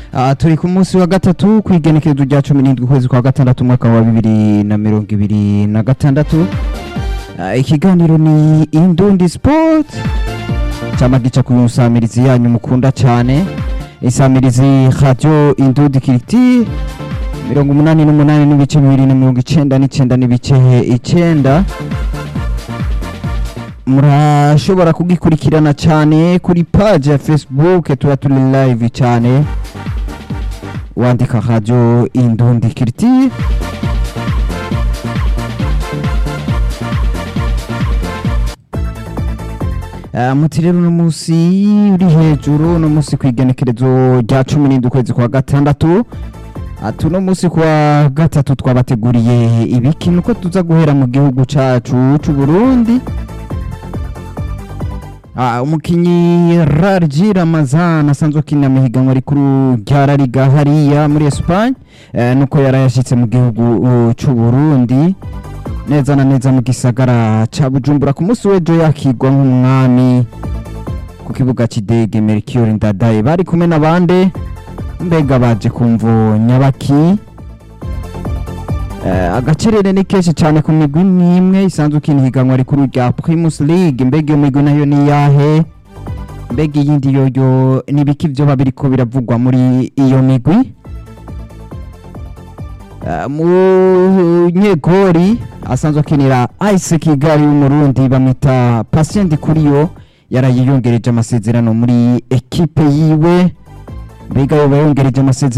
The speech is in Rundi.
Ah, turi ku munsi wa gatatu ku igenekerezo rya cumi n'indwi ukwezi kwa gatandatu umwaka wa bibiri na mirongo ibiri na gatandatu Ah, ikiganiro ni indundi sport cyama gica ku nsamirizi yanyu mukunda cyane insamirizi radio indundi kiriti mirongo umunani n'umunani n'ibice bibiri na mirongo icenda n'icenda n'ibice icenda murashobora kugikurikirana cyane kuri page ya facebook tuba turi live cyane wandika radio indundi kiriti Uh, muti rero uno munsi uri hejuru uno munsi ku igenekerezo rya cumi n'indwi ukwezi kwa gatandatu ati uno munsi kwa gatatu twabateguriye ibiki nuko tuza guhera mu gihugu cacu c'u Burundi Ah, umukinyi Rarji Ramazan asanzwe akinira mu higanwa rikuru rya La Liga hariya muri Espagne eh, nuko yarayashitse mu gihugu uh, c'u Burundi neza na neza mu gisagara ca Bujumbura ku munsi w'ejo yakigwa nk'umwami ku kibuga c'idege Melchior Ndadaye bari kumwe n'abande mbega baje kumvo nyabaki Eh, agacerere ni kenshi cyane ku migwi n'imwe isanzwe ukina higanwa rikuru rya Primus League mbega iyo migwi nayo ni yahe mbega iyindi yoyo n'ibiki vyoba biriko biravugwa muri iyo migwi Eh, munyegori asanzwe akinira Ice Kigali y'umurundi bamwita Patient Kuriyo yarayiyongereje amasezerano muri ekipe yiwe mbega yoba yongereje amasezerano